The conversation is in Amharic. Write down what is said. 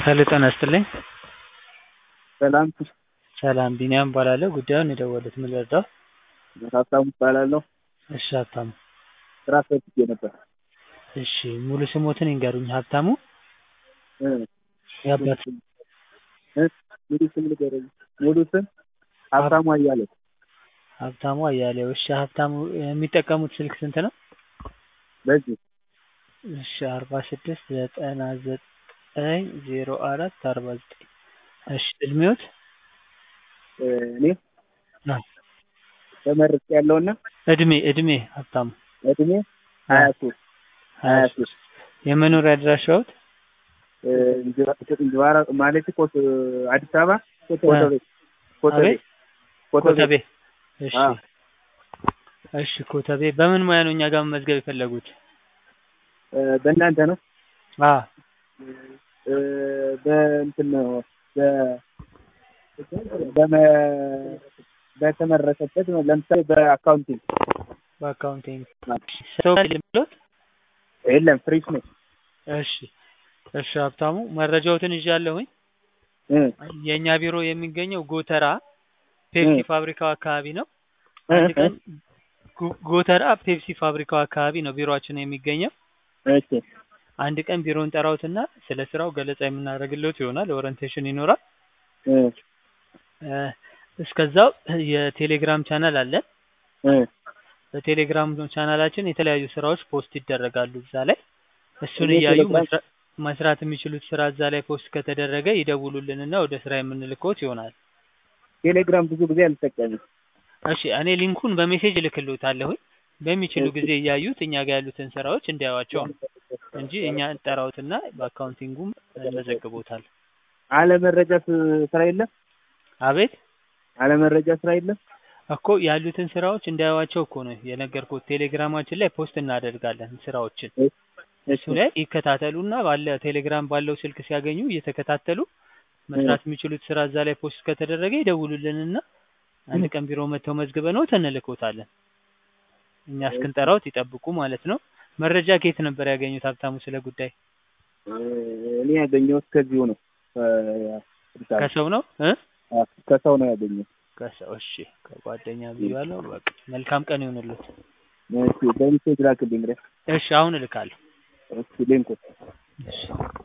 ሄሎ ጤና ይስጥልኝ። ሰላም ሰላም ቢኒያም እባላለሁ። ጉዳዩን የደወሉት ምን ልርዳው? ሀብታሙ እባላለሁ። እሺ ሀብታሙ። ስራ ፈልጌ ነበር። እሺ ሙሉ ስሞትን ይንገሩኝ ሀብታሙ? እ የአባት እ ሙሉ ስም ንገረኝ። ሙሉ ስም ሀብታሙ አያሌው። ሀብታሙ አያሌው። እሺ ሀብታሙ የሚጠቀሙት ስልክ ስንት ነው? በዚህ እሺ አርባ ስድስት ዘጠና ዘጠኝ ዜሮ አራት አርባ ዘጠኝ እሺ እድሜዎት? እ እኔ አዎ ተመርቄ ያለውና እድሜ እድሜ ሀብታሙ እድሜ ሀያ ሶስት ሀያ ሶስት የመኖሪያ አድራሻዎት? እ እንጅባራ ማለት ኮት አዲስ አበባ ኮተቤ ኮተቤ አቤት ኮተቤ። እሺ አዎ እሺ ኮተቤ። በምን ሙያ ነው እኛ ጋር መመዝገብ የፈለጉት? እ በእናንተ ነው አ እ በእንትን ነው በ በመ በተመረቀበት ነው። ለምሳሌ በአካውንቲንግ በአካውንቲንግ ሰው ልምሎት? የለም ፍሬሽ ነኝ። እሺ እሺ ሀብታሙ መረጃዎትን ይዣለሁኝ። እ የእኛ ቢሮ የሚገኘው ጎተራ ፔፕሲ እ ፋብሪካው አካባቢ ነው። እ አንድ እ ቀን ጎ- ጎተራ ፔፕሲ ፋብሪካው አካባቢ ነው ቢሮአችን የሚገኘው። እሺ አንድ ቀን ቢሮውን ጠራውትና ስለ ስራው ገለጻ የምናደርግለት ይሆናል። ኦሪንቴሽን ይኖራል። እ እ እስከዛው የቴሌግራም ቻናል አለን። እ በቴሌግራም ቻናላችን የተለያዩ ስራዎች ፖስት ይደረጋሉ እዛ ላይ እሱን እኔ እያዩ ቴሌግራም መስራ- መስራት የሚችሉት ስራ እዛ ላይ ፖስት ከተደረገ ይደውሉልንና ወደ ስራ የምንልክዎት ይሆናል። ቴሌግራም ብዙ ጊዜ አልጠቀምም። እሺ እኔ ሊንኩን በሜሴጅ እልክልዎታለሁኝ በሚችሉ እሺ ጊዜ እያዩት እኛ ጋር ያሉትን ስራዎች እንዲያዩዋቸው ነው እንጂ እኛ እንጠራዎትና በአካውንቲንጉም እንመዘግቦታል። አለመረጃ ስ- ስራ የለም። አቤት አለመረጃ ስራ የለም። እኮ ያሉትን ስራዎች እንዲያዩዋቸው እኮ ነው የነገርኩት። ቴሌግራማችን ላይ ፖስት እናደርጋለን ስራዎችን። እሺ እሱ ላይ ይከታተሉና ባለ ቴሌግራም ባለው ስልክ ሲያገኙ እየተከታተሉ እ መስራት የሚችሉት ስራ እዛ ላይ ፖስት ከተደረገ ይደውሉልንና አንድ ቀን ቢሮ መጥተው መዝግበንዎት እንልክዎታለን። እኛ እስክንጠራዎት ይጠብቁ ማለት ነው። መረጃ ከየት ነበር ያገኙት ሀብታሙ ስለ ጉዳይ? እ እኔ ያገኘሁት ከዚሁ ነው። ከአዲስ አበባ ከሰው ነው እ አ- ከሰው ነው ያገኘሁት። ከሰው እሺ፣ ከጓደኛ ብያለሁ። በቃ መልካም ቀን ይሁንልዎት። እሺ በሚሴጅ ላክልኝ እንግዲህ። እሺ አሁን እልካለሁ። እሺ ሊንኩን እሺ